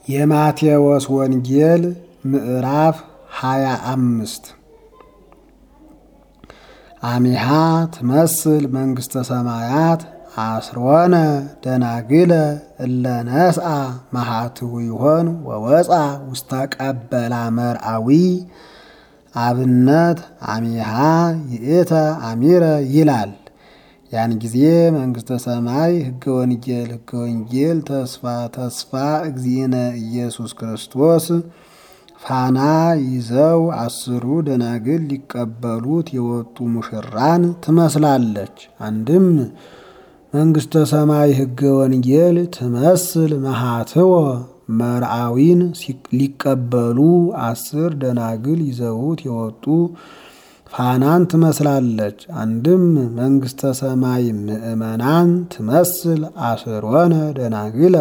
የማቴዎስ ወንጌል ምዕራፍ ሃያ አምስት አሚሃ ትመስል መንግሥተ ሰማያት አስሮነ ደናግለ እለ ነስአ መሃትው ይሆን ወወፃ ውስተ ቀበላ መርአዊ አብነት አሚሃ ይእተ አሚረ ይላል። ያን ጊዜ መንግሥተ ሰማይ ሕገ ወንጌል ሕገ ወንጌል ተስፋ ተስፋ እግዚእነ ኢየሱስ ክርስቶስ ፋና ይዘው አስሩ ደናግል ሊቀበሉት የወጡ ሙሽራን ትመስላለች። አንድም መንግሥተ ሰማይ ሕገ ወንጌል ትመስል መሃትወ መርአዊን ሊቀበሉ አስር ደናግል ይዘውት የወጡ ፋናን ትመስላለች። አንድም መንግሥተ ሰማይ ምእመናን ትመስል አስሮነ ደናግለ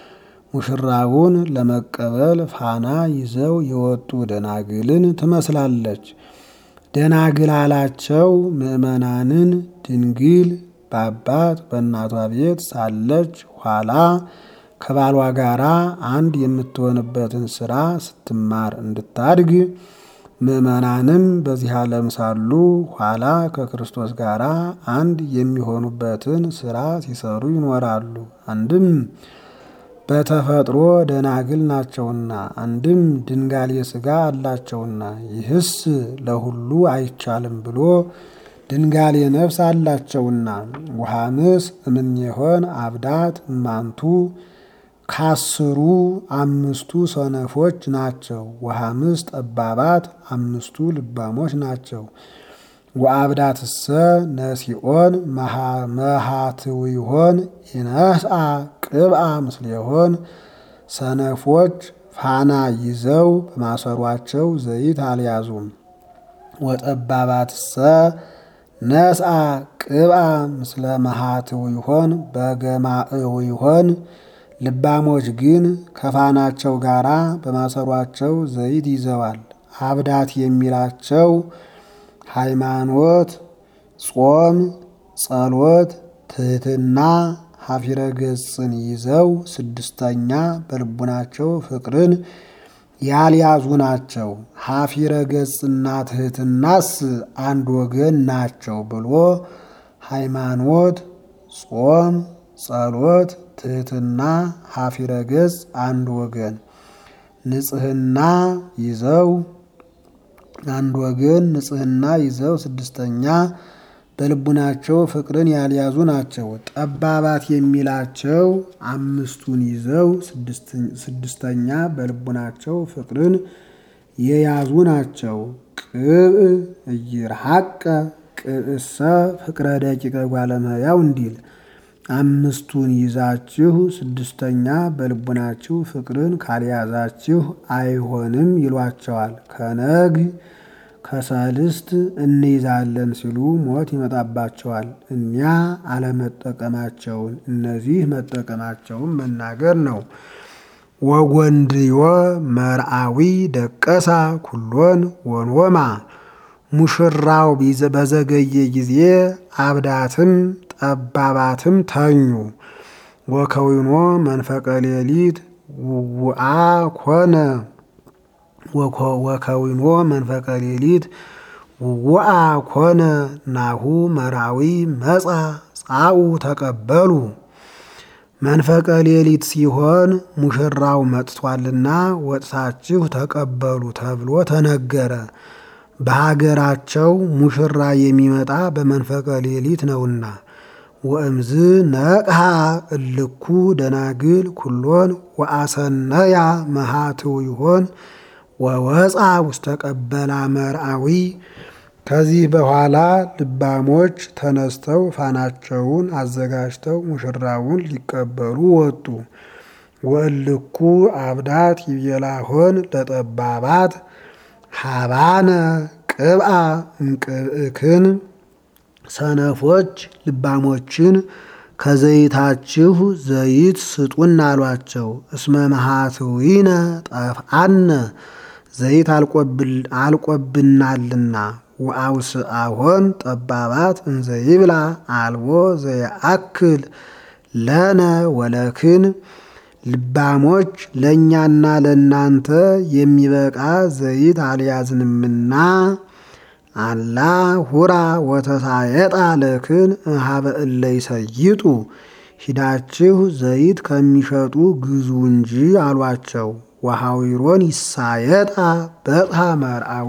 ሙሽራውን ለመቀበል ፋና ይዘው የወጡ ደናግልን ትመስላለች። ደናግል አላቸው ምእመናንን ድንግል በአባት በእናቷ ቤት ሳለች ኋላ ከባሏ ጋራ አንድ የምትሆንበትን ስራ ስትማር እንድታድግ ምእመናንም በዚህ ዓለም ሳሉ ኋላ ከክርስቶስ ጋር አንድ የሚሆኑበትን ስራ ሲሰሩ ይኖራሉ። አንድም በተፈጥሮ ደናግል ናቸውና፣ አንድም ድንጋሌ ሥጋ አላቸውና። ይህስ ለሁሉ አይቻልም ብሎ ድንጋሌ ነፍስ አላቸውና። ውሃንስ እምኔሆን አብዳት እማንቱ ካስሩ አምስቱ ሰነፎች ናቸው። ወሐምስ ጠባባት አምስቱ ልባሞች ናቸው። ወአብዳትሰ ነሲኦን መሃትዊሆን ኢነስአ ቅብአ ምስሌሆን ሰነፎች ፋና ይዘው በማሰሯቸው ዘይት አልያዙም። ወጠባባትሰ ነስአ ቅብአ ምስለ መሃትዊሆን በገማእዊሆን ልባሞች ግን ከፋናቸው ጋር በማሰሯቸው ዘይት ይዘዋል። አብዳት የሚላቸው ሃይማኖት፣ ጾም፣ ጸሎት፣ ትህትና፣ ሀፊረ ገጽን ይዘው ስድስተኛ በልቡናቸው ፍቅርን ያልያዙ ናቸው። ሀፊረ ገጽና ትህትናስ አንድ ወገን ናቸው ብሎ ሃይማኖት፣ ጾም፣ ጸሎት ትህትና ሀፊረ ገጽ አንድ ወገን፣ ንጽህና ይዘው አንድ ወገን ንጽህና ይዘው ስድስተኛ በልቡናቸው ፍቅርን ያልያዙ ናቸው። ጠባባት የሚላቸው አምስቱን ይዘው ስድስተኛ በልቡናቸው ፍቅርን የያዙ ናቸው። ቅብእ እይርሐቀ ቅብእሰ ፍቅረ ደቂቀ ጓለመያው እንዲል አምስቱን ይዛችሁ ስድስተኛ በልቡናችሁ ፍቅርን ካልያዛችሁ አይሆንም ይሏቸዋል። ከነግ ከሰልስት እንይዛለን ሲሉ ሞት ይመጣባቸዋል። እኒያ አለመጠቀማቸውን እነዚህ መጠቀማቸውን መናገር ነው። ወጎንድዮ መርአዊ ደቀሳ ኩሎን ወንወማ ሙሽራው በዘገየ ጊዜ አብዳትም ጠባባትም ተኙ። ወከዊኖ መንፈቀ ሌሊት ውአ ኮነ ወከዊኖ መንፈቀ ሌሊት ውአ ኮነ ናሁ መራዊ መጻ ጻኡ ተቀበሉ። መንፈቀ ሌሊት ሲሆን ሙሽራው መጥቷልና ወጥታችሁ ተቀበሉ ተብሎ ተነገረ። በሀገራቸው ሙሽራ የሚመጣ በመንፈቀ ሌሊት ነውና። ወእምዝ ነቅሃ እልኩ ደናግል ኩሎን ወአሰነያ መሃትው ይሆን ወወፃ ውስተ ቀበላ መርአዊ። ከዚህ በኋላ ልባሞች ተነስተው ፋናቸውን አዘጋጅተው ሙሽራውን ሊቀበሉ ወጡ። ወእልኩ አብዳት ይቤላሆን ለጠባባት ሀባነ ቅብአ እንቅብእክን ሰነፎች ልባሞችን ከዘይታችሁ ዘይት ስጡን አሏቸው። እስመ መሃትዊነ ጠፍአነ ዘይት አልቆብናልና። ወአውስአሆን ጠባባት እንዘይብላ አልቦ ዘየአክል ለነ ወለክን ልባሞች ለእኛና ለእናንተ የሚበቃ ዘይት አልያዝንምና አላ ሁራ ወተሳየጣ ለክን እሃበ እለ ይሰይጡ ሂዳችሁ ዘይት ከሚሸጡ ግዙ እንጂ አሏቸው። ወሐዊሮን ይሳየጣ በጽሐ መርአዊ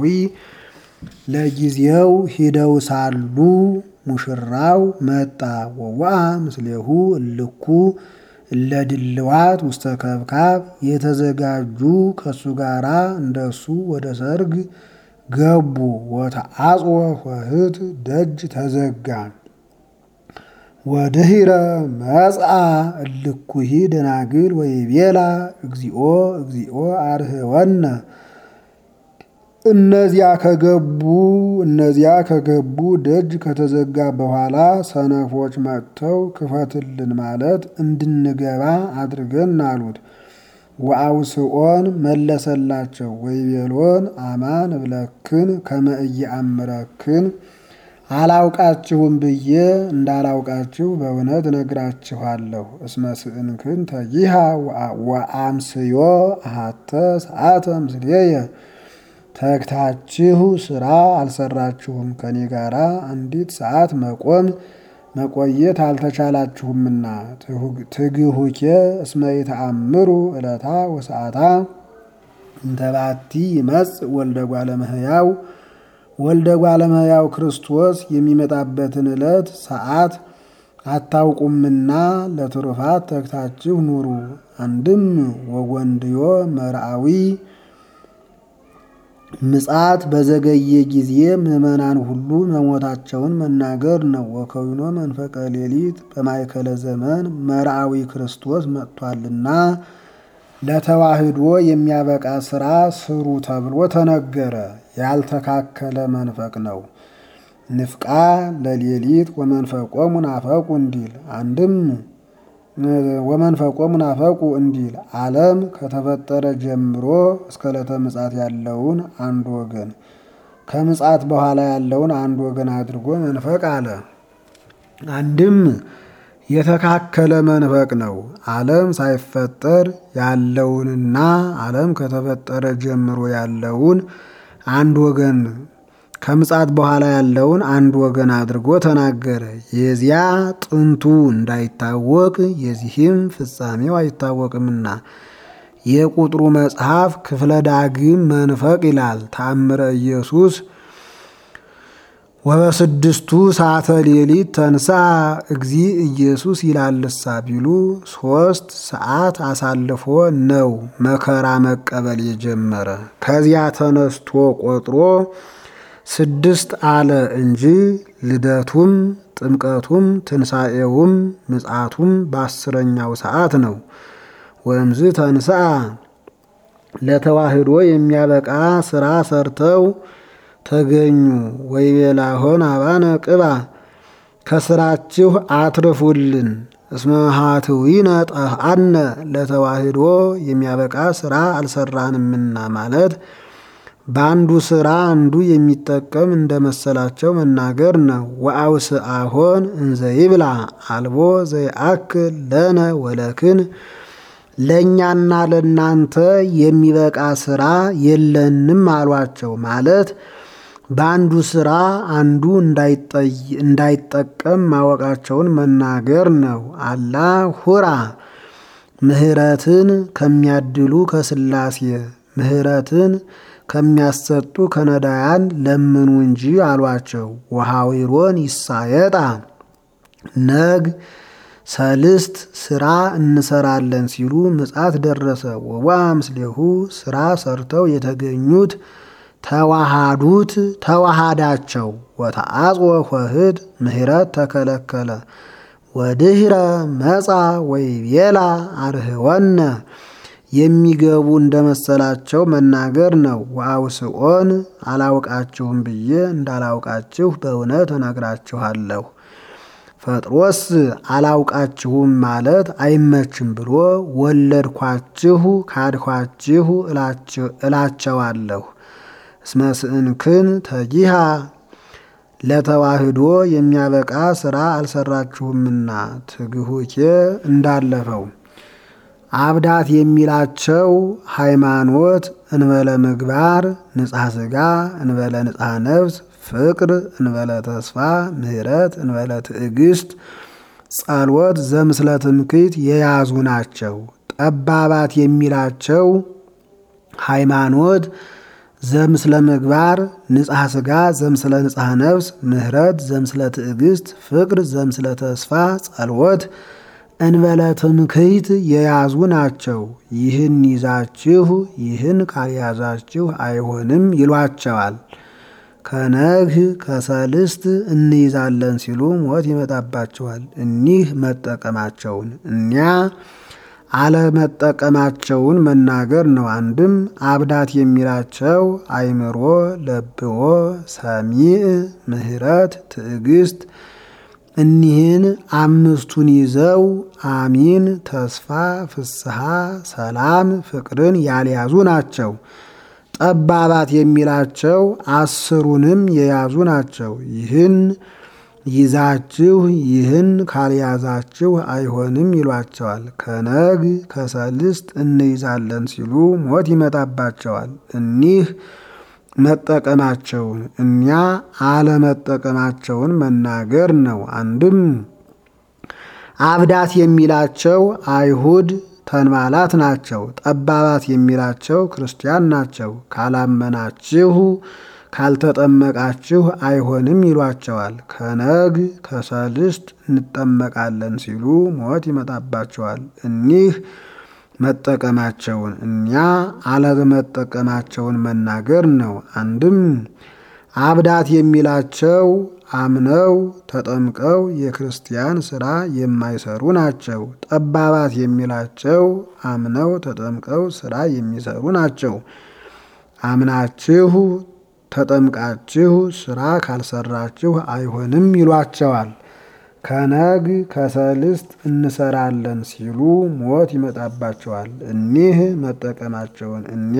ለጊዜው ሂደው ሳሉ ሙሽራው መጣ። ወዋ ምስሌሁ እልኩ እለድልዋት ውስተ ከብካብ የተዘጋጁ ከሱ ጋራ እንደሱ ወደ ሰርግ ገቡ። ወተአጽወ ኆኅት ደጅ ተዘጋ። ወድኅረ መጽአ እልኩሂ ደናግል ወይቤላ እግዚኦ እግዚኦ አርህወነ እነዚያ ከገቡ እነዚያ ከገቡ ደጅ ከተዘጋ በኋላ ሰነፎች መጥተው ክፈትልን ማለት እንድንገባ አድርገን አሉት። ወአውስኦን መለሰላቸው ወይቤሎን አማን እብለክን ከመ ኢየአምረክን አላውቃችሁም ብዬ እንዳላውቃችሁ በእውነት እነግራችኋለሁ። እስመ ስእንክን ተይሃ ወአምስዮ አሃተ ሰዓተ ምስሌየ ተግታችሁ ስራ አልሰራችሁም፣ ከኔ ጋራ አንዲት ሰዓት መቆም መቆየት አልተቻላችሁምና። ትግሁኬ እስመ ይተአምሩ ዕለታ ወሰዓታ እንተባቲ ይመጽእ ወልደ እጓለ እመሕያው ወልደ እጓለ እመሕያው ክርስቶስ የሚመጣበትን ዕለት ሰዓት አታውቁምና ለትሩፋት ተግታችሁ ኑሩ። አንድም ወወንድዮ መርአዊ ምጽአት በዘገየ ጊዜ ምዕመናን ሁሉ መሞታቸውን መናገር ነው። ወከዊኖ መንፈቀ ሌሊት በማይከለ ዘመን መርአዊ ክርስቶስ መጥቷልና ለተዋህዶ የሚያበቃ ስራ ስሩ ተብሎ ተነገረ። ያልተካከለ መንፈቅ ነው። ንፍቃ ለሌሊት ወመንፈቆሙ ናፈቁ እንዲል አንድም ወመንፈቆሙ ናፈቁ እንዲል ዓለም ከተፈጠረ ጀምሮ እስከ ዕለተ ምጽአት ያለውን አንድ ወገን ከምጽአት በኋላ ያለውን አንድ ወገን አድርጎ መንፈቅ አለ። አንድም የተካከለ መንፈቅ ነው። ዓለም ሳይፈጠር ያለውንና ዓለም ከተፈጠረ ጀምሮ ያለውን አንድ ወገን ከምጽአት በኋላ ያለውን አንድ ወገን አድርጎ ተናገረ። የዚያ ጥንቱ እንዳይታወቅ የዚህም ፍጻሜው አይታወቅምና የቁጥሩ መጽሐፍ ክፍለ ዳግም መንፈቅ ይላል። ተአምረ ኢየሱስ ወበስድስቱ ሰዓተ ሌሊት ተንሳ እግዚ ኢየሱስ ይላልሳ ቢሉ ሶስት ሰዓት አሳልፎ ነው መከራ መቀበል የጀመረ። ከዚያ ተነስቶ ቆጥሮ ስድስት አለ እንጂ ልደቱም ጥምቀቱም ትንሣኤውም ምጽአቱም በአስረኛው ሰዓት ነው። ወእምዝ ተንስአ ለተዋህዶ የሚያበቃ ስራ ሰርተው ተገኙ። ወይቤላሆን አባነ ቅባ ከስራችሁ አትርፉልን እስመ ሀትዊነ ጠፍአነ ለተዋህዶ የሚያበቃ ስራ አልሰራንምና ማለት በአንዱ ስራ አንዱ የሚጠቀም እንደመሰላቸው መናገር ነው። ወአውስአሆን እንዘ ይብላ አልቦ ዘይአክል ለነ ወለክን ለእኛና ለእናንተ የሚበቃ ስራ የለንም አሏቸው። ማለት በአንዱ ስራ አንዱ እንዳይጠቀም ማወቃቸውን መናገር ነው። አላ ሁራ ምህረትን ከሚያድሉ ከስላሴ ምህረትን ከሚያሰጡ ከነዳያን ለምኑ እንጂ አሏቸው። ወሐዊሮን ይሳየጣ ነግ ሰልስት ስራ እንሰራለን ሲሉ ምጽአት ደረሰ። ወዋ ምስሌሁ ስራ ሰርተው የተገኙት ተዋሃዱት ተዋሃዳቸው። ወተአጽወ ኆኅት ምህረት ተከለከለ። ወድኅረ መጻ ወይቤላ አርህወነ የሚገቡ እንደመሰላቸው መናገር ነው። ወአውስኦን አላውቃችሁም ብዬ እንዳላውቃችሁ በእውነት እነግራችኋለሁ። ፈጥሮስ አላውቃችሁም ማለት አይመችም ብሎ ወለድኳችሁ ካድኳችሁ እላቸዋለሁ። እስመ ስእንክን ተጊሃ ለተዋህዶ የሚያበቃ ስራ አልሰራችሁምና ትግሁኬ እንዳለፈው አብዳት የሚላቸው ሃይማኖት እንበለ ምግባር፣ ንጽሐ ሥጋ እንበለ ንጽሐ ነፍስ፣ ፍቅር እንበለ ተስፋ፣ ምሕረት እንበለ ትዕግስት፣ ጸሎት ዘምስለ ትምክህት የያዙ ናቸው። ጠባባት የሚላቸው ሃይማኖት ዘምስለ ምግባር፣ ንጽሐ ሥጋ ዘምስለ ንጽሐ ነፍስ፣ ምሕረት ዘምስለ ትዕግስት፣ ፍቅር ዘምስለ ተስፋ፣ ጸሎት እንበለ ትምክህት የያዙ ናቸው። ይህን ይዛችሁ ይህን ካልያዛችሁ አይሆንም ይሏቸዋል። ከነግህ ከሰልስት እንይዛለን ሲሉ ሞት ይመጣባቸዋል። እኒህ መጠቀማቸውን እኒያ አለመጠቀማቸውን መናገር ነው። አንድም አብዳት የሚላቸው አይምሮ፣ ለብዎ፣ ሰሚዕ፣ ምሕረት፣ ትዕግስት እኒህን አምስቱን ይዘው አሚን፣ ተስፋ፣ ፍስሐ፣ ሰላም፣ ፍቅርን ያልያዙ ናቸው። ጠባባት የሚላቸው አስሩንም የያዙ ናቸው። ይህን ይዛችሁ ይህን ካልያዛችሁ አይሆንም ይሏቸዋል። ከነግ ከሰልስት እንይዛለን ሲሉ ሞት ይመጣባቸዋል። እኒህ መጠቀማቸውን እኛ አለመጠቀማቸውን መናገር ነው። አንድም አብዳት የሚላቸው አይሁድ ተንባላት ናቸው። ጠባባት የሚላቸው ክርስቲያን ናቸው። ካላመናችሁ ካልተጠመቃችሁ አይሆንም ይሏቸዋል። ከነግ ከሰልስት እንጠመቃለን ሲሉ ሞት ይመጣባቸዋል። እኒህ መጠቀማቸውን እኛ አለመጠቀማቸውን መናገር ነው። አንድም አብዳት የሚላቸው አምነው ተጠምቀው የክርስቲያን ስራ የማይሰሩ ናቸው። ጠባባት የሚላቸው አምነው ተጠምቀው ስራ የሚሰሩ ናቸው። አምናችሁ ተጠምቃችሁ ስራ ካልሰራችሁ አይሆንም ይሏቸዋል። ከነግ ከሰልስት እንሰራለን ሲሉ ሞት ይመጣባቸዋል። እኒህ መጠቀማቸውን እኛ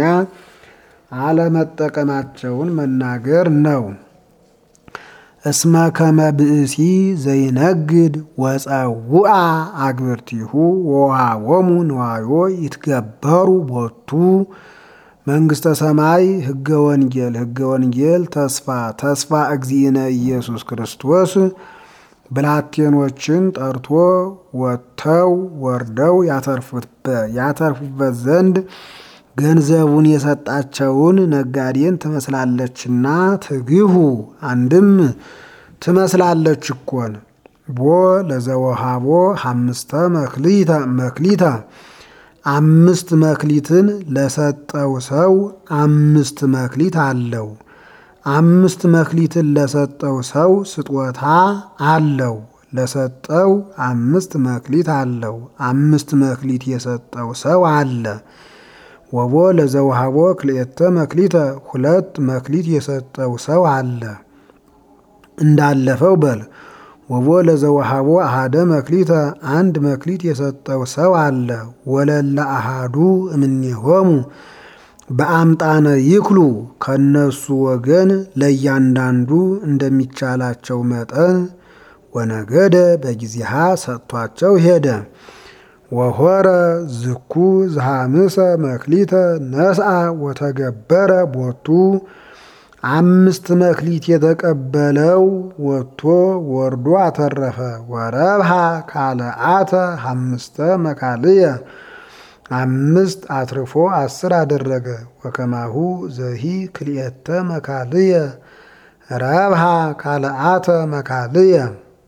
አለመጠቀማቸውን መናገር ነው። እስመ ከመ ብእሲ ዘይነግድ ወፀውአ አግብርቲሁ ወውሃቦሙ ንዋዮ ይትገበሩ ቦቱ መንግስተ ሰማይ ህገ ወንጌል ህገ ወንጌል ተስፋ ተስፋ እግዚእነ ኢየሱስ ክርስቶስ ብላቴኖችን ጠርቶ ወጥተው ወርደው ያተርፉበት ዘንድ ገንዘቡን የሰጣቸውን ነጋዴን ትመስላለችና ትግሁ አንድም ትመስላለች እኮን ቦ ለዘወሃቦ ሐምስተ መክሊተ አምስት መክሊትን ለሰጠው ሰው አምስት መክሊት አለው። አምስት መክሊትን ለሰጠው ሰው ስጦታ አለው። ለሰጠው አምስት መክሊት አለው። አምስት መክሊት የሰጠው ሰው አለ። ወቦ ለዘውሃቦ ክልኤተ መክሊተ ሁለት መክሊት የሰጠው ሰው አለ። እንዳለፈው በል ወቦ ለዘውሃቦ አሃደ መክሊተ አንድ መክሊት የሰጠው ሰው አለ። ወለለ አሃዱ እምኔሆሙ በአምጣነ ይክሉ ከነሱ ወገን ለእያንዳንዱ እንደሚቻላቸው መጠን ወነገደ በጊዜሃ ሰጥቷቸው ሄደ። ወሆረ ዝኩ ዝሃምሰ መክሊተ ነስአ ወተገበረ ቦቱ አምስት መክሊት የተቀበለው ወጥቶ ወርዶ አተረፈ። ወረብሃ ካልአተ ሐምስተ መካልየ አምስት አትርፎ አስር አደረገ። ወከማሁ ዘሂ ክልኤተ መካልየ ረብሃ ካልአተ መካልየ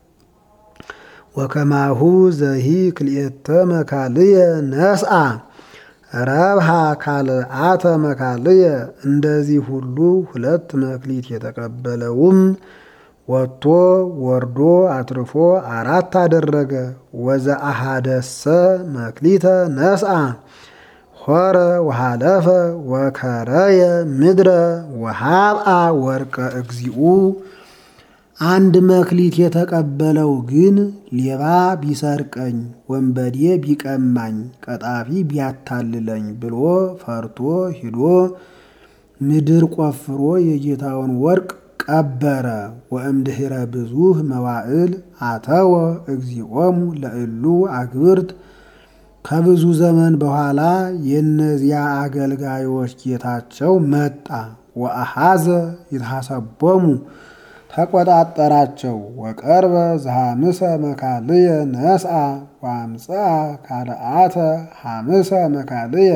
ወከማሁ ዘሂ ክልኤተ መካልየ ነስአ ረብሃ ካልአተ መካልየ እንደዚህ ሁሉ ሁለት መክሊት የተቀበለውም ወጥቶ ወርዶ አትርፎ አራት አደረገ። ወዘአሃደሰ መክሊተ ነስአ ሆረ ወሃለፈ ወከረየ ምድረ ወሃብአ ወርቀ እግዚኡ አንድ መክሊት የተቀበለው ግን ሌባ ቢሰርቀኝ፣ ወንበዴ ቢቀማኝ፣ ቀጣፊ ቢያታልለኝ ብሎ ፈርቶ ሂዶ ምድር ቆፍሮ የጌታውን ወርቅ ቀበረ። ወእምድኅረ ብዙህ መዋዕል አተወ እግዚኦሙ ለእሉ አግብርት ከብዙ ዘመን በኋላ የእነዚያ አገልጋዮች ጌታቸው መጣ። ወአሃዘ ይትሐሰቦሙ ተቆጣጠራቸው። ወቀርበ ዘሐምሰ መካልየ ነስአ ወአምጽአ ካልአተ ሐምሰ መካልየ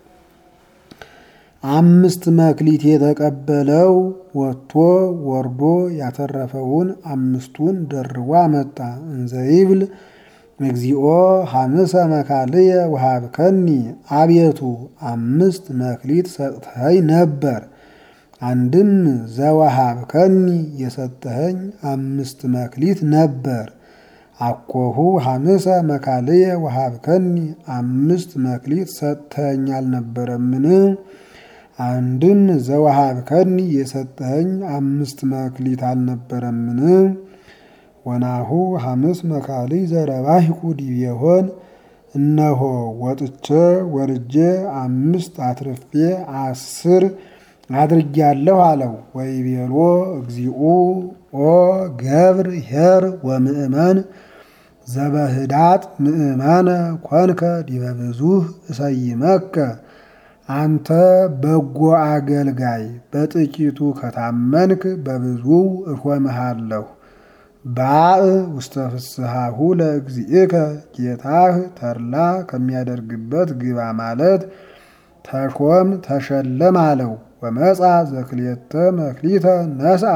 አምስት መክሊት የተቀበለው ወጥቶ ወርዶ ያተረፈውን አምስቱን ደርቦ አመጣ። እንዘይብል እግዚኦ ሐምሰ መካልየ ወሀብከኒ፣ አቤቱ አምስት መክሊት ሰጥተኸኝ ነበር። አንድም ዘወሀብከኒ የሰጠኸኝ አምስት መክሊት ነበር። አኮሁ ሐምሰ መካልየ ወሀብከኒ አምስት መክሊት ሰጥተኸኝ አልነበረምን? አንድም ዘወሀብከኒ የሰጠኸኝ አምስት መክሊት አልነበረምን? ወናሁ ሐምስ መካልይ ዘረባሂኩ ዲቤሆን እነሆ ወጥቼ ወርጄ አምስት አትርፌ አስር አድርጊያለሁ አለው። ወይቤሎ እግዚኡ ኦ ገብር ኄር ወምእመን ዘበህዳጥ ምእመነ ኮንከ ዲበ ብዙኅ እሰይመከ አንተ በጎ አገልጋይ በጥቂቱ ከታመንክ በብዙ እሾምሃለሁ። ባእ ውስተ ፍስሐሁ ለእግዚእከ ጌታህ ተድላ ከሚያደርግበት ግባ ማለት ተሾም ተሸለም አለው። ወመጻ ዘክልኤተ መክሊተ ነስአ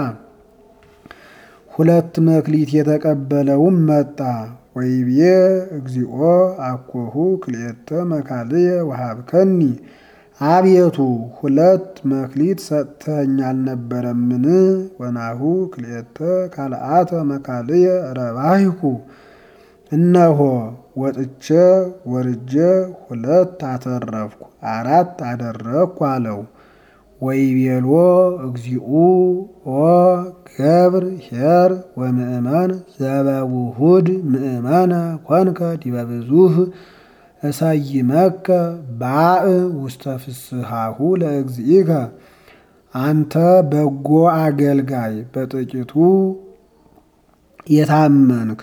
ሁለት መክሊት የተቀበለውም መጣ። ወይቤ እግዚኦ አኮሁ ክልኤተ መካልየ ወሀብከኒ አቤቱ ሁለት መክሊት ሰጥተኸኝ አልነበረምን? ወናሁ ክልኤተ ካልአተ መካልየ ረባሂኩ እነሆ ወጥቼ ወርጄ ሁለት አተረፍኩ አራት አደረግኩ አለው። ወይቤሎ እግዚኡ ኦ ገብር ኄር ወምእመን ዘበውሁድ ምእመነ ኮንከ ዲበ ብዙኅ እሰይመከ ባእ ውስተ ፍስሐሁ ለእግዚእከ አንተ በጎ አገልጋይ በጥቂቱ የታመንክ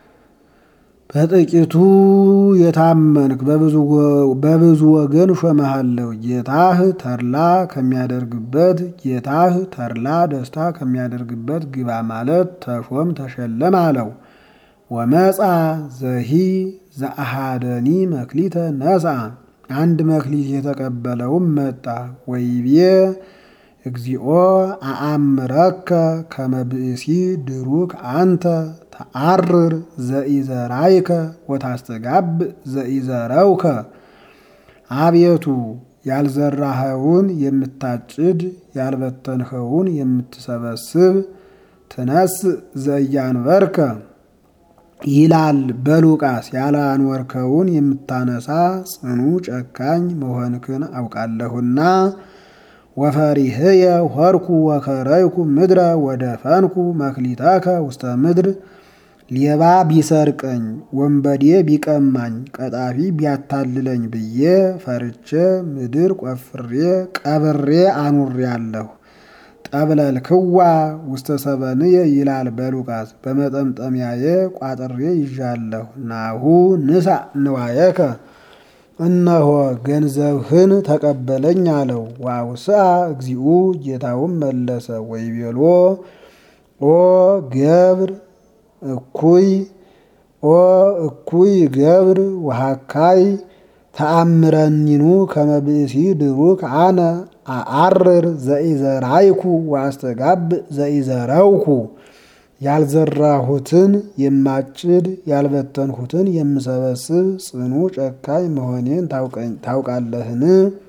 በጥቂቱ የታመንክ በብዙ ወገን ሾመሃለሁ። ጌታህ ተድላ ከሚያደርግበት ጌታህ ተድላ ደስታ ከሚያደርግበት ግባ ማለት ተሾም ተሸለም አለው። ወመጻ ዘሂ ዘአሃደኒ መክሊተ ነስአ አንድ መክሊት የተቀበለውም መጣ። ወይቤ እግዚኦ አአምረከ ከመ ብእሲ ድሩክ አንተ ተአርር ዘኢዘራይከ ወታስተጋብእ ዘኢዘረውከ አቤቱ ያልዘራኸውን የምታጭድ ያልበተንኸውን የምትሰበስብ ትነስእ ዘኢያንበርከ ይላል በሉቃስ ያላንወርከውን የምታነሳ ጽኑ ጨካኝ መሆንክን አውቃለሁና። ወፈሪህየ ሆርኩ ወከረይኩ ምድረ ወደፈንኩ መክሊተከ ውስተ ምድር ሌባ ቢሰርቀኝ ወንበዴ ቢቀማኝ ቀጣፊ ቢያታልለኝ ብዬ ፈርቼ ምድር ቆፍሬ ቀብሬ አኑሬአለሁ። ጠብለልክዋ ውስተ ሰበንየ ይላል በሉቃስ በመጠምጠሚያዬ ቋጥሬ ይዣለሁ። ናሁ ንሳ ንዋየከ እነሆ ገንዘብህን ተቀበለኝ አለው። ዋውስአ እግዚኡ ጌታውም መለሰ ወይቤሎ ኦ ገብር እኩይ ኦ እኩይ ገብር ወሃካይ ተአምረኒኑ ከመ ብእሲ ድሩክ አነ አአርር ዘኢዘራይኩ ወአስተጋብእ ዘኢዘረውኩ ያልዘራሁትን የማጭድ ያልበተንሁትን የምሰበስብ ጽኑ ጨካኝ መሆኔን ታውቃለህን?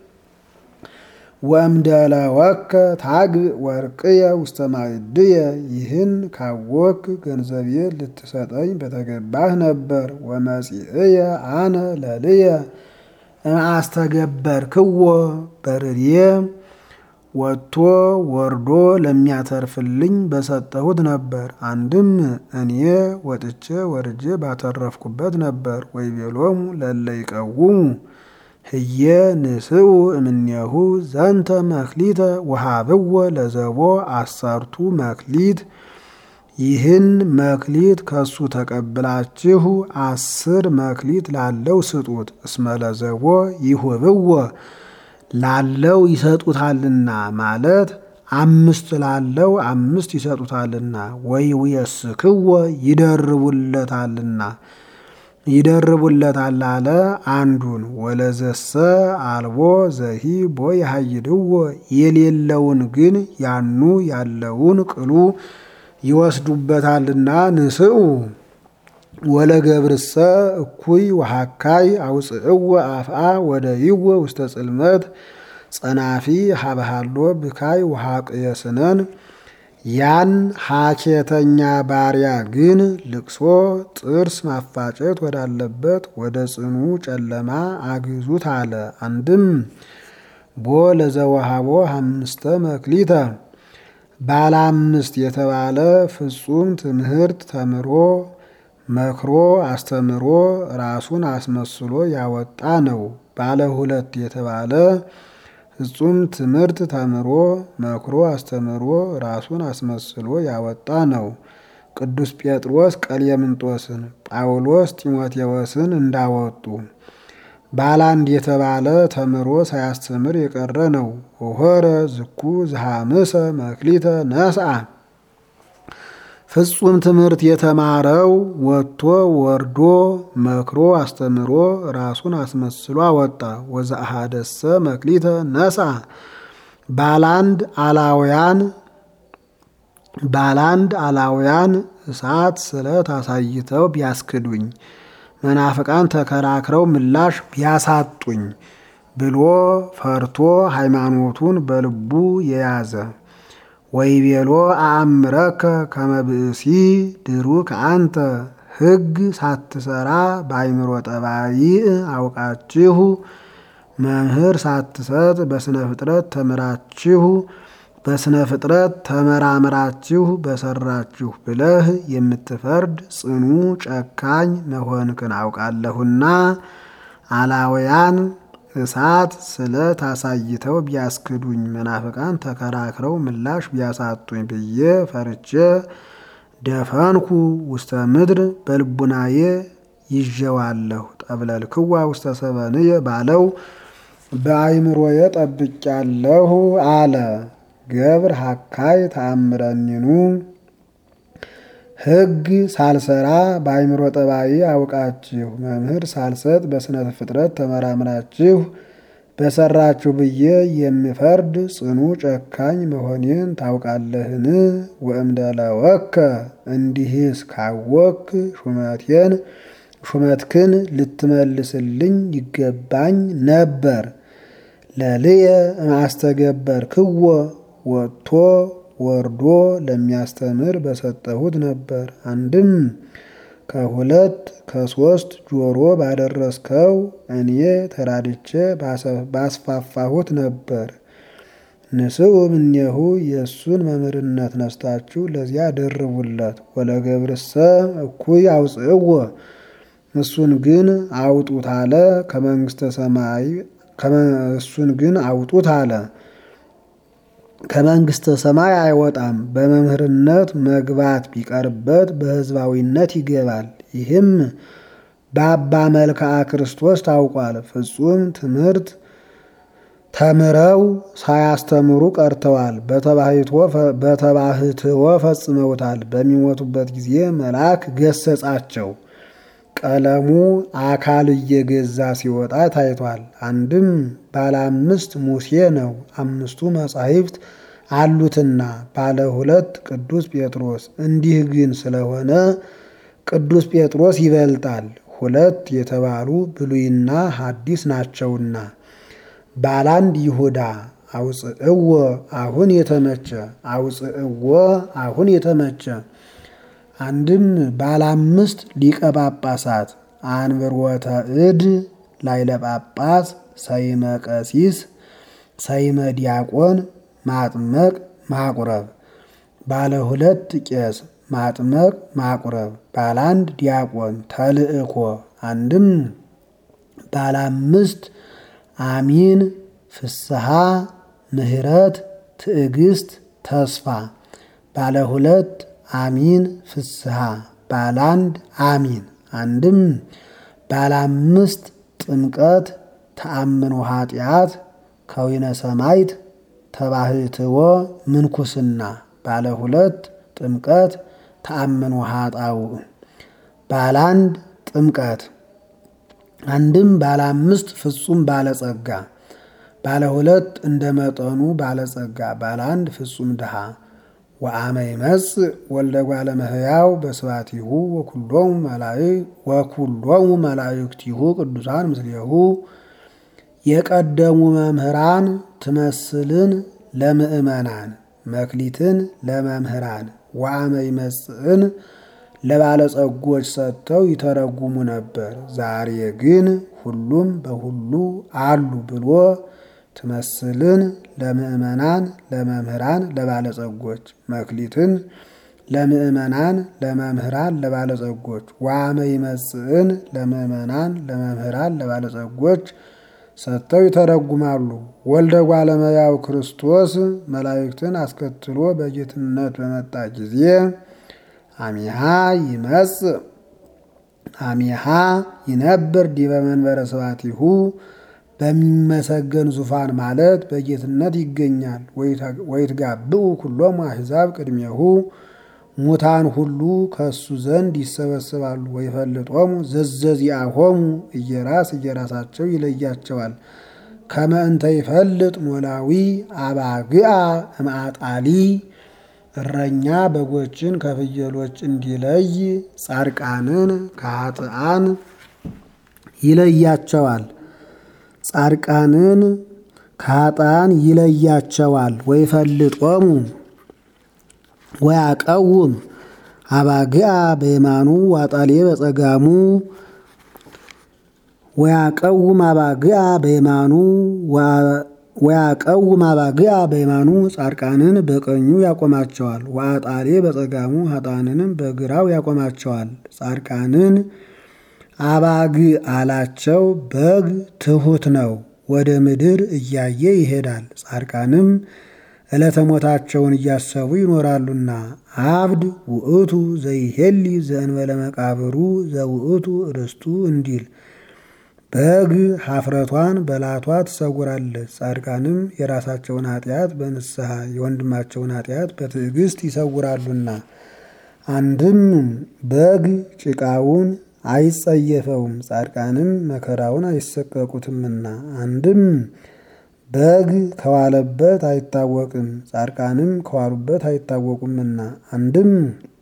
ወእምደለወከ ታግእ ወርቅየ ውስተ ማዕድየ ይህን ካወክ ገንዘቤ ልትሰጠኝ በተገባህ ነበር። ወመጺእየ አነ ለልየ አስተገበርክዎ በርድየ ወጥቶ ወርዶ ለሚያተርፍልኝ በሰጠሁት ነበር። አንድም እኔ ወጥቼ ወርጄ ባተረፍኩበት ነበር። ወይቤሎሙ ለለ ይቀውሙ ህየ ንስኡ እምኔሁ ዘንተ መክሊተ ወሃብዎ ለዘቦ አሰርቱ መክሊት ይህን መክሊት ከሱ ተቀብላችሁ አስር መክሊት ላለው ስጡት። እስመለዘቦ ይሁብዎ ላለው ይሰጡታልና ማለት አምስት ላለው አምስት ይሰጡታልና፣ ወይ ውየስክዎ ይደርቡለታልና ይደርቡለታል አለ አንዱን። ወለዘሰ አልቦ ዘሂ ቦ ያሃይድዎ የሌለውን ግን ያኑ ያለውን ቅሉ ይወስዱበታልና ንስኡ ወለገብርሰ እኩይ ወሃካይ አውፅእዎ አፍአ ወደይዎ ውስተ ጽልመት ጸናፊ ሀበሃሎ ብካይ ወሃቅየስነን ያን ሀኬተኛ ባሪያ ግን ልቅሶ ጥርስ ማፋጨት ወዳለበት ወደ ጽኑ ጨለማ አግዙት አለ። አንድም ቦ ለዘወሃቦ አምስተ መክሊተ ባለ አምስት የተባለ ፍጹም ትምህርት ተምሮ መክሮ አስተምሮ ራሱን አስመስሎ ያወጣ ነው። ባለ ሁለት የተባለ ፍጹም ትምህርት ተምሮ መክሮ አስተምሮ ራሱን አስመስሎ ያወጣ ነው። ቅዱስ ጴጥሮስ ቀሌምንጦስን፣ ጳውሎስ ጢሞቴዎስን እንዳወጡ ባለ አንድ የተባለ ተምሮ ሳያስተምር የቀረ ነው። ሆረ ዝኩ ዝሃምሰ መክሊተ ነስአ ፍጹም ትምህርት የተማረው ወጥቶ ወርዶ መክሮ አስተምሮ ራሱን አስመስሎ አወጣ። ወዘአሃደሰ መክሊተ ነስአ ባላንድ አላውያን ባላንድ አላውያን እሳት ስለት አሳይተው ቢያስክዱኝ መናፍቃን ተከራክረው ምላሽ ቢያሳጡኝ ብሎ ፈርቶ ሃይማኖቱን በልቡ የያዘ ወይቤሎ አእምረከ ከመብእሲ ድሩክ አንተ ሕግ ሳትሰራ በአይምሮ ጠባይ አውቃችሁ መምህር ሳትሰጥ በስነ ፍጥረት ተምራችሁ በስነ ፍጥረት ተመራምራችሁ በሰራችሁ ብለህ የምትፈርድ ጽኑ ጨካኝ መሆንክን አውቃለሁና አላውያን እሳት ስለት አሳይተው ቢያስክዱኝ መናፍቃን ተከራክረው ምላሽ ቢያሳጡኝ ብዬ ፈርቼ ደፈንኩ ውስተ ምድር በልቡናዬ ይዤዋለሁ። ጠብለልክዋ ውስተ ሰበንየ ባለው በአይምሮዬ ጠብቄያለሁ አለ። ገብር ሀካይ ተአምረኒኑ ሕግ ሳልሰራ በአይምሮ ጠባይ አውቃችሁ መምህር ሳልሰጥ በስነ ፍጥረት ተመራምራችሁ በሰራችሁ ብዬ የምፈርድ ጽኑ ጨካኝ መሆኔን ታውቃለህን? ወእምደለወከ እንዲህስ ካወክ ሹመቴን ሹመትክን ልትመልስልኝ ይገባኝ ነበር። ለልየ ማስተገበር ክዎ ወጥቶ ወርዶ ለሚያስተምር በሰጠሁት ነበር። አንድም ከሁለት ከሶስት ጆሮ ባደረስከው እኔ ተራድቼ ባስፋፋሁት ነበር። ንስኡ እምኔሁ የእሱን መምህርነት ነስታችሁ ለዚያ ደርቡለት። ወለገብርሰ እኩይ አውፅእዎ እሱን ግን አውጡት አለ። ከመንግስተ ሰማይ እሱን ግን አውጡት አለ። ከመንግስተ ሰማይ አይወጣም። በመምህርነት መግባት ቢቀርበት በሕዝባዊነት ይገባል። ይህም በአባ መልክዓ ክርስቶስ ታውቋል። ፍጹም ትምህርት ተምረው ሳያስተምሩ ቀርተዋል። በተባህትዎ ፈጽመውታል። በሚሞቱበት ጊዜ መልአክ ገሰጻቸው። ቀለሙ አካል እየገዛ ሲወጣ ታይቷል። አንድም ባለ አምስት ሙሴ ነው፣ አምስቱ መጻሕፍት አሉትና ባለ ሁለት ቅዱስ ጴጥሮስ። እንዲህ ግን ስለሆነ ቅዱስ ጴጥሮስ ይበልጣል፣ ሁለት የተባሉ ብሉይና ሐዲስ ናቸውና። ባላንድ ይሁዳ አውፅእዎ አሁን የተመቸ አውፅእዎ አሁን የተመቸ አንድም ባለ አምስት ሊቀ ጳጳሳት አንብሮተ እድ ላይለ ጳጳስ ሰይመ ቀሲስ ሰይመ ዲያቆን ማጥመቅ ማቁረብ ባለ ሁለት ቄስ ማጥመቅ ማቁረብ ባለ አንድ ዲያቆን ተልእኮ አንድም ባለ አምስት አሚን ፍስሐ ምህረት ትዕግስት ተስፋ ባለ ሁለት አሚን ፍስሐ ባላንድ አሚን አንድም ባለአምስት ጥምቀት ተአምኖ ኃጢአት ከዊነ ሰማይት ተባህትዎ ምንኩስና ባለ ሁለት ጥምቀት ተአምኖ ኃጣው ባላንድ ጥምቀት አንድም ባለ አምስት ፍጹም ባለጸጋ ባለ ሁለት እንደ መጠኑ ባለጸጋ ባለ አንድ ፍጹም ድሃ ወአመ ይመጽእ ወልደ እጓለ እመሕያው በስባቲሁ ወኩሎሙ መላእክት ወኩሎሙ መላእክቲሁ ቅዱሳን ምስሌሁ የቀደሙ መምህራን ትመስልን ለምእመናን መክሊትን ለመምህራን ወአመ ይመጽእን ለባለጸጎች ሰጥተው ይተረጉሙ ነበር። ዛሬ ግን ሁሉም በሁሉ አሉ ብሎ ትመስልን ለምእመናን ለመምህራን ለባለጸጎች መክሊትን ለምእመናን ለመምህራን ለባለጸጎች ወአመ ይመጽእን ለምእመናን ለመምህራን ለባለጸጎች ሰጥተው ይተረጉማሉ። ወልደ እጓለ እመሕያው ክርስቶስ መላእክትን አስከትሎ በጌትነት በመጣ ጊዜ አሚሃ ይመጽእ አሚሃ ይነብር ዲበ መንበረ ስብሐቲሁ በሚመሰገን ዙፋን ማለት በጌትነት ይገኛል። ወይትጋብኡ ኩሎሙ አሕዛብ ቅድሜሁ ሙታን ሁሉ ከእሱ ዘንድ ይሰበስባሉ። ወይፈልጦሙ ዘዘዚአሆሙ እየራስ እየራሳቸው ይለያቸዋል። ከመ እንተ ይፈልጥ ሞላዊ አባግአ እምአጣሊ እረኛ በጎችን ከፍየሎች እንዲለይ ጻድቃንን ከኃጥአን ይለያቸዋል። ጻድቃንን ከኃጥአን ይለያቸዋል። ወይፈልጦሙ ወያቀውም አባግአ በየማኑ ዋጣሌ በጸጋሙ ወያቀውም አባግአ በየማኑ ወያቀውም አባግአ በየማኑ ጻድቃንን በቀኙ ያቆማቸዋል። ወአጣሌ በጸጋሙ ኃጥአንንም በግራው ያቆማቸዋል። ጻድቃንን አባግ አላቸው። በግ ትሑት ነው፣ ወደ ምድር እያየ ይሄዳል። ጻድቃንም ዕለተ ሞታቸውን እያሰቡ ይኖራሉና። አብድ ውእቱ ዘይሄሊ ዘእንበለ መቃብሩ ዘውእቱ ርስቱ እንዲል በግ ሀፍረቷን በላቷ ትሰውራለች። ጻድቃንም የራሳቸውን ኃጢአት በንስሐ የወንድማቸውን ኃጢአት በትዕግስት ይሰውራሉና። አንድም በግ ጭቃውን አይጸየፈውም፣ ጻድቃንም መከራውን አይሰቀቁትምና። አንድም በግ ከዋለበት አይታወቅም፣ ጻድቃንም ከዋሉበት አይታወቁምና። አንድም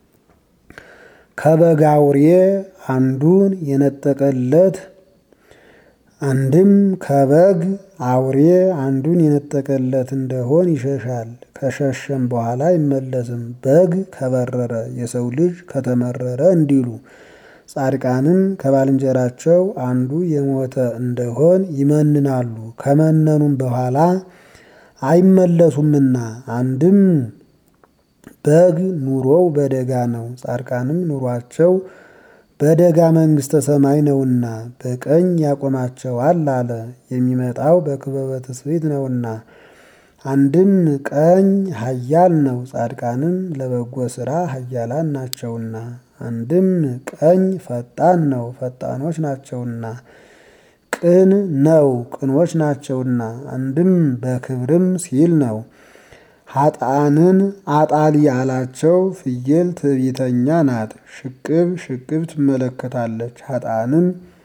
ከበግ አውሬ አንዱን የነጠቀለት አንድም ከበግ አውሬ አንዱን የነጠቀለት እንደሆን ይሸሻል፣ ከሸሸም በኋላ አይመለስም። በግ ከበረረ የሰው ልጅ ከተመረረ እንዲሉ ጻድቃንም ከባልንጀራቸው አንዱ የሞተ እንደሆን ይመንናሉ፣ ከመነኑም በኋላ አይመለሱምና። አንድም በግ ኑሮው በደጋ ነው፣ ጻድቃንም ኑሯቸው በደጋ መንግሥተ ሰማይ ነውና በቀኝ ያቆማቸዋል አለ። የሚመጣው በክበበ ትስብእት ነውና። አንድም ቀኝ ኃያል ነው፣ ጻድቃንም ለበጎ ሥራ ኃያላን ናቸውና። አንድም ቀኝ ፈጣን ነው፣ ፈጣኖች ናቸውና። ቅን ነው፣ ቅኖች ናቸውና። አንድም በክብርም ሲል ነው። ኃጥአንን አጣሊ አላቸው። ፍየል ትዕቢተኛ ናት፣ ሽቅብ ሽቅብ ትመለከታለች። ኃጥአንም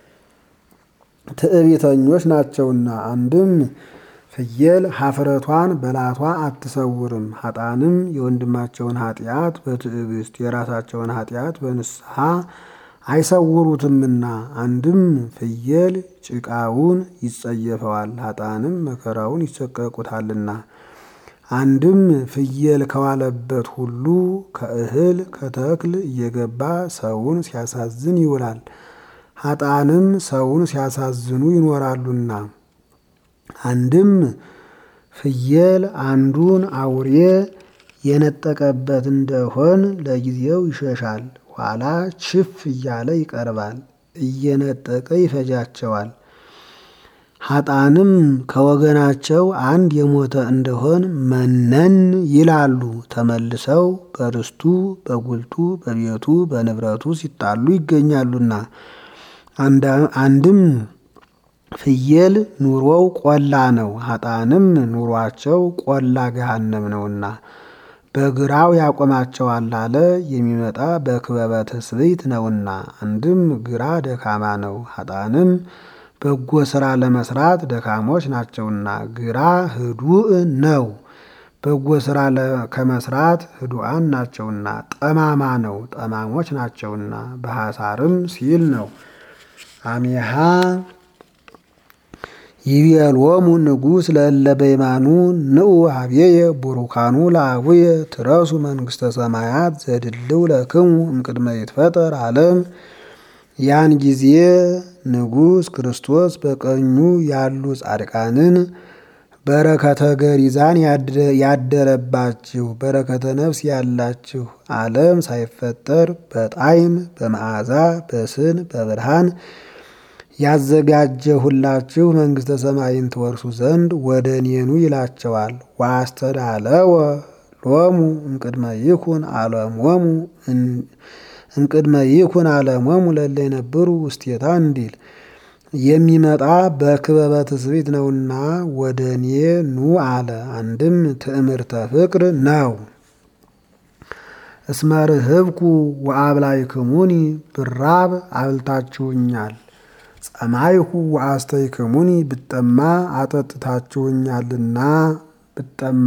ትዕቢተኞች ናቸውና። አንድም ፍየል ሀፍረቷን በላቷ አትሰውርም። ኃጥአንም የወንድማቸውን ኃጢአት በትዕግስት የራሳቸውን ኃጢአት በንስሐ አይሰውሩትምና። አንድም ፍየል ጭቃውን ይጸየፈዋል፣ ኃጥአንም መከራውን ይሰቀቁታልና። አንድም ፍየል ከዋለበት ሁሉ ከእህል ከተክል እየገባ ሰውን ሲያሳዝን ይውላል። ኃጥአንም ሰውን ሲያሳዝኑ ይኖራሉና። አንድም ፍየል አንዱን አውሬ የነጠቀበት እንደሆን ለጊዜው ይሸሻል፣ ኋላ ችፍ እያለ ይቀርባል፣ እየነጠቀ ይፈጃቸዋል። ሀጣንም ከወገናቸው አንድ የሞተ እንደሆን መነን ይላሉ። ተመልሰው በርስቱ በጉልቱ በቤቱ በንብረቱ ሲጣሉ ይገኛሉና። አንድም ፍየል ኑሮው ቆላ ነው፣ ሀጣንም ኑሯቸው ቆላ ገሃነም ነውና በግራው ያቆማቸዋል አለ። የሚመጣ በክበበ ትስብእት ነውና። አንድም ግራ ደካማ ነው፣ ሀጣንም በጎ ስራ ለመስራት ደካሞች ናቸውና። ግራ ህዱእ ነው፣ በጎ ስራ ከመስራት ህዱአን ናቸውና። ጠማማ ነው፣ ጠማሞች ናቸውና። በሐሳርም ሲል ነው። አሜሃ ይቤሎሙ ንጉሥ ለእለ በየማኑ ንዑ ሀብዬየ ቡሩካኑ ለአቡየ ትረሱ መንግሥተ ሰማያት ዘድልው ለክሙ እምቅድመ ይትፈጠር ዓለም። ያን ጊዜ ንጉሥ ክርስቶስ በቀኙ ያሉ ጻድቃንን በረከተ ገሪዛን ያደረባችሁ በረከተ ነፍስ ያላችሁ ዓለም ሳይፈጠር በጣዕም በመዓዛ በስን በብርሃን ያዘጋጀሁላችሁ መንግሥተ ሰማይን ትወርሱ ዘንድ ወደ እኔኑ ይላቸዋል። ዋስተዳለወ ሎሙ እምቅድመ ይኩን ዓለሞሙ እምቅድመ ይኩን ዓለሞሙ ለእለ ይነብሩ ውስቴታ እንዲል የሚመጣ በክበበ ትስብእት ነውና ወደ እኔ ኑ አለ። አንድም ትዕምርተ ፍቅር ነው። እስመ ርህብኩ ወአብላይክሙኒ ብራብ አብልታችሁኛል፣ ጸማይሁ ወአስተይክሙኒ ብጠማ አጠጥታችሁኛልና ብጠማ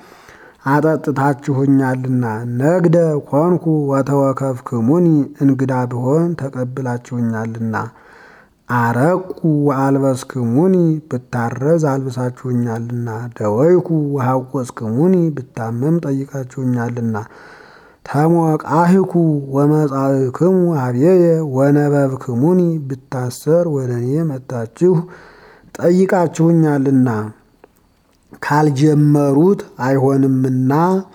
አጠጥታችሁኛልና ነግደ ኮንኩ ወተወከፍክሙኒ እንግዳ ብሆን ተቀብላችሁኛልና አረቁ ወአልበስክሙኒ ብታረዝ አልብሳችሁኛልና ደወይኩ ወሐቆስክሙኒ ብታመም ጠይቃችሁኛልና ተሞቃህኩ ወመጻእክሙ ሀብዬየ ወነበብክሙኒ ብታሰር ወደ እኔ መጣችሁ ጠይቃችሁኛልና ካልጀመሩት አይሆንምና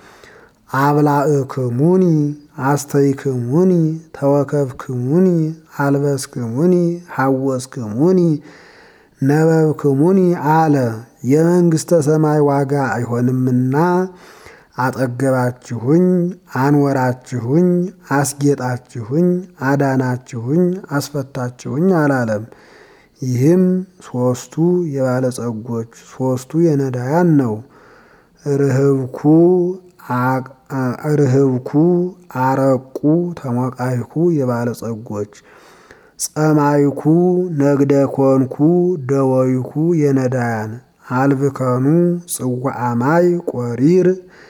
አብላእክሙኒ አስተይክሙኒ ተወከፍክሙኒ አልበስክሙኒ ሐወስክሙኒ ነበብክሙኒ አለ። የመንግሥተ ሰማይ ዋጋ አይሆንምና አጠገባችሁኝ፣ አንወራችሁኝ፣ አስጌጣችሁኝ፣ አዳናችሁኝ፣ አስፈታችሁኝ አላለም። ይህም ሶስቱ የባለጸጎች ሶስቱ የነዳያን ነው። ርህብኩ ርህብኩ አረቁ ተሞቃይኩ የባለጸጎች ጸማይኩ ነግደ ኮንኩ ደወይኩ የነዳያን አልብከኑ ጽዋዓማይ ቆሪር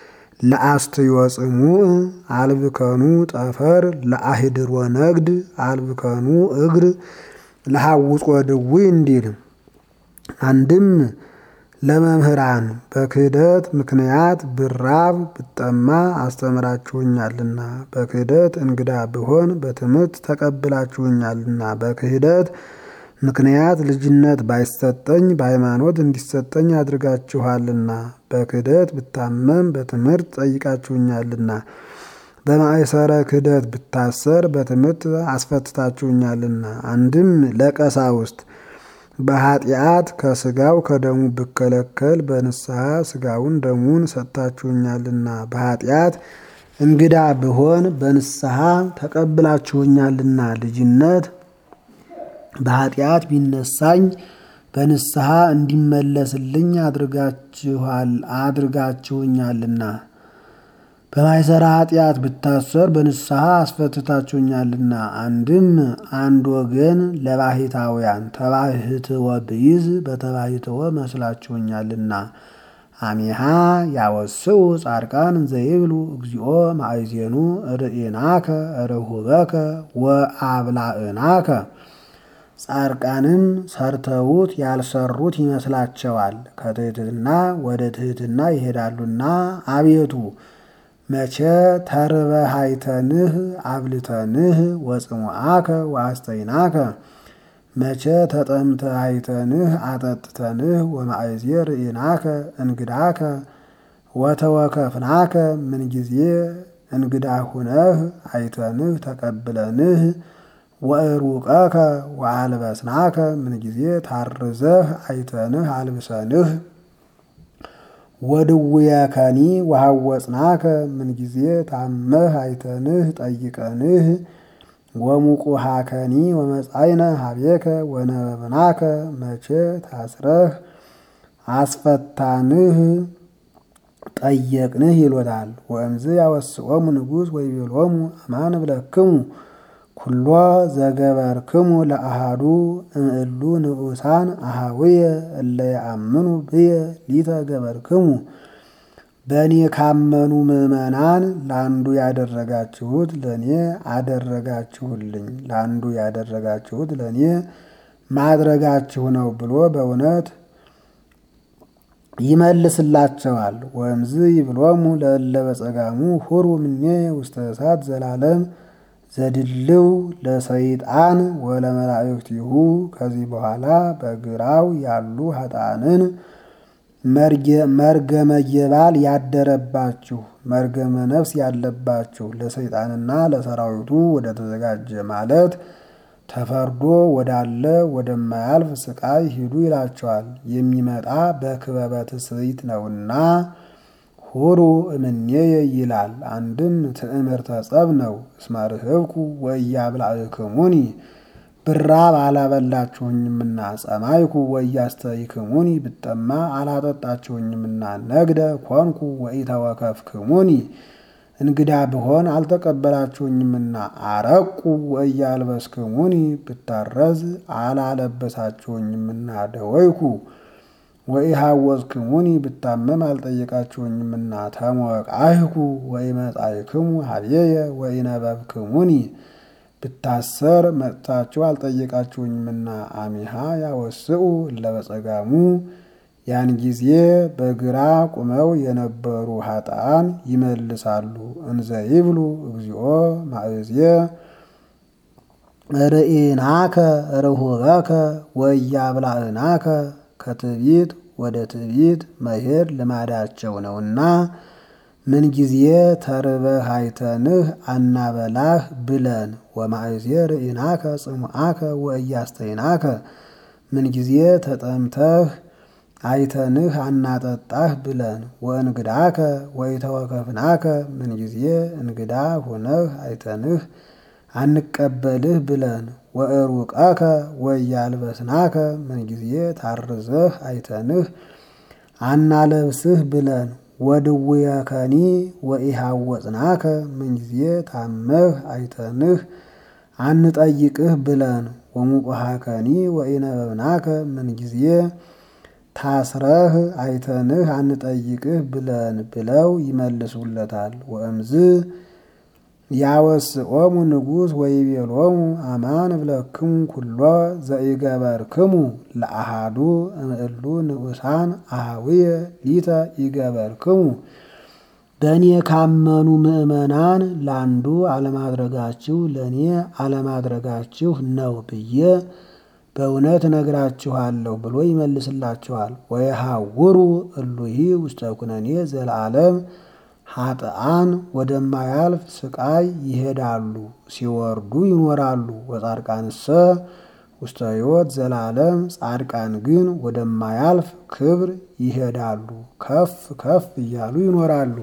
ለአስትዮጽሙዕ አልብከኑ ጠፈር ለአህድሮ ነግድ አልብከኑ እግር ለሐውጾ ድውይ እንዲል አንድም ለመምህራን በክህደት ምክንያት ብራብ ብጠማ አስተምራችሁኛልና፣ በክህደት እንግዳ ብሆን በትምህርት ተቀብላችሁኛልና፣ በክህደት ምክንያት ልጅነት ባይሰጠኝ በሃይማኖት እንዲሰጠኝ አድርጋችኋልና፣ በክህደት ብታመም በትምህርት ጠይቃችሁኛልና፣ በማእሰረ ክህደት ብታሰር በትምህርት አስፈትታችሁኛልና። አንድም ለቀሳውስት በኃጢአት ከስጋው ከደሙ ብከለከል በንስሐ ስጋውን ደሙን ሰጥታችሁኛልና በኃጢአት እንግዳ ብሆን በንስሐ ተቀብላችሁኛልና ልጅነት በኃጢአት ቢነሳኝ በንስሐ እንዲመለስልኝ አድርጋችኋል አድርጋችሁኛልና በማይሰራ ኃጢአት ብታሰር በንስሐ አስፈትታችሁኛልና። አንድም አንድ ወገን ለባሕታውያን ተባሕትወ ብይዝ በተባሕትወ መስላችሁኛልና። አሚሃ ያወስኡ ጻድቃን ዘይብሉ እግዚኦ ማእዜኑ ርእናከ ርሁበከ ወአብላእናከ ጻድቃንም ሰርተውት ያልሰሩት ይመስላቸዋል፣ ከትሕትና ወደ ትሕትና ይሄዳሉና። አቤቱ መቼ ተርበህ አይተንህ አብልተንህ ወጽሙዓከ ወአስተይናከ መቼ ተጠምተህ አይተንህ አጠጥተንህ ወማእዜ ርኢናከ እንግዳከ ወተወከፍናከ ምን ጊዜ እንግዳ ሁነህ አይተንህ ተቀብለንህ ወእሩቀከ ወአልበስናከ ምንጊዜ ታርዘህ አይተንህ አልብሰንህ ወድውየከኒ ወሐወፅናከ ምንጊዜ ታመህ አይተንህ ጠይቀንህ ወሙቁሃከኒ ወመጻይነ ሀቤከ ወነበብናከ መቼ ታስረህ አስፈታንህ ጠየቅንህ ይሎታል። ወእምዝ ያወስኦሙ ንጉሥ ወይቤሎሙ አማን ብለክሙ ኩሎ ዘገበርክሙ ለአሃዱ እምእሉ ንዑሳን አሃውየ እለ የአምኑ ብየ ሊተ ገበርክሙ በእኔ ካመኑ ምዕመናን ለአንዱ ያደረጋችሁት ለእኔ አደረጋችሁልኝ፣ ለአንዱ ያደረጋችሁት ለእኔ ማድረጋችሁ ነው ብሎ በእውነት ይመልስላቸዋል። ወእምዝ ይብሎሙ ለእለ በጸጋሙ ሁሩ ምኔ ውስተ እሳት ዘላለም ዘድልው ለሰይጣን ወለመላእክቲሁ። ከዚህ በኋላ በግራው ያሉ ኃጥአንን መርገመ የባል ያደረባችሁ መርገመ ነፍስ ያለባችሁ ለሰይጣንና ለሰራዊቱ ወደ ተዘጋጀ ማለት ተፈርዶ ወዳለ ወደማያልፍ ስቃይ ሂዱ ይላቸዋል። የሚመጣ በክበበ ትስብእት ነውና ሁሩ እምኔየ ይላል። አንድም ትዕምርተ ጸብ ነው። እስመ ርህብኩ ወኢያብላዕክሙኒ ብራብ አላበላችሁኝምና፣ ጸማይኩ ወኢያስተይክሙኒ ብጠማ አላጠጣችሁኝምና፣ ነግደ ኮንኩ ወኢተወከፍክሙኒ እንግዳ ብሆን አልተቀበላችሁኝምና፣ አረቁ ወኢያልበስክሙኒ ብታረዝ አላለበሳችሁኝምና፣ ደወይኩ ወኢሃወዝክሙኒ ብታመም አልጠየቃችሁኝምና፣ ተሞቃይኩ ወኢመጻእክሙ ሀቤየ ወኢነበብክሙኒ ብታሰር መጥታችሁ አልጠየቃችሁኝምና፣ አሚሃ ያወስኡ እለበጸጋሙ ያን ጊዜ በግራ ቁመው የነበሩ ኃጥአን ይመልሳሉ። እንዘ ይብሉ እግዚኦ ማእዝየ ርኢናከ ርሁበከ ወኢያብላዕናከ ከትዕቢት ወደ ትዕቢት መሄድ ልማዳቸው ነውና ምንጊዜ ተርበህ አይተንህ አናበላህ ብለን ወማእዝየ ርኢናከ ጽሙዓከ ወኢያስተይናከ ምንጊዜ ተጠምተህ አይተንህ አናጠጣህ ብለን ወእንግዳከ ወኢተወከፍናከ ምንጊዜ እንግዳ ሆነህ አይተንህ አንቀበልህ ብለን ወእሩቀከ ወኢያልበስናከ ምንጊዜ ታርዘህ አይተንህ አናለብስህ ብለን ወድውየከኒ ወኢሃወፅናከ ምንጊዜ ታመህ አይተንህ አንጠይቅህ ብለን ወሙቁሃከኒ ወኢነበብናከ ምንጊዜ ታስረህ አይተንህ አንጠይቅህ ብለን ብለው ይመልሱለታል። ወእምዝ ያወስኦሙ ንጉሥ ወይቤሎሙ አማን ብለክሙ ኩሎ ዘኢገበርክሙ ለአሃዱ እምእሉ ንዑሳን አሃውየ ሊተ ኢገበርክሙ በእኔ ካመኑ ምዕመናን ለአንዱ አለማድረጋችሁ ለእኔ አለማድረጋችሁ ነው ብዬ በእውነት እነግራችኋለሁ ብሎ ይመልስላችኋል። ወየሐውሩ እሉሂ ውስተ ኩነኔ ዘለዓለም ኃጥአን ወደማያልፍ ስቃይ ይሄዳሉ፣ ሲወርዱ ይኖራሉ። ወጻድቃንሰ ውስተ ሕይወት ዘላለም ጻድቃን ግን ወደማያልፍ ክብር ይሄዳሉ፣ ከፍ ከፍ እያሉ ይኖራሉ።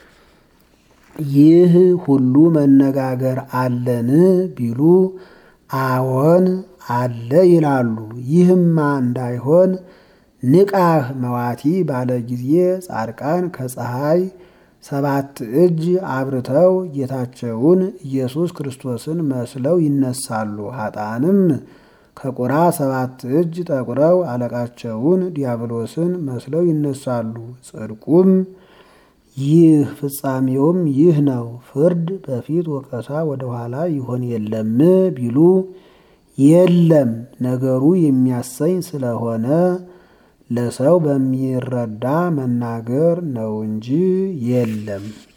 ይህ ሁሉ መነጋገር አለን ቢሉ አዎን አለ ይላሉ። ይህማ እንዳይሆን ንቃህ መዋቲ ባለ ጊዜ ጻድቃን ከፀሐይ ሰባት እጅ አብርተው ጌታቸውን ኢየሱስ ክርስቶስን መስለው ይነሳሉ። ኃጥአንም ከቁራ ሰባት እጅ ጠቁረው አለቃቸውን ዲያብሎስን መስለው ይነሳሉ። ጽድቁም ይህ ፍጻሜውም ይህ ነው። ፍርድ በፊት ወቀሳ ወደኋላ ይሆን የለም ቢሉ የለም ነገሩ የሚያሰኝ ስለሆነ ለሰው በሚረዳ መናገር ነው እንጂ የለም።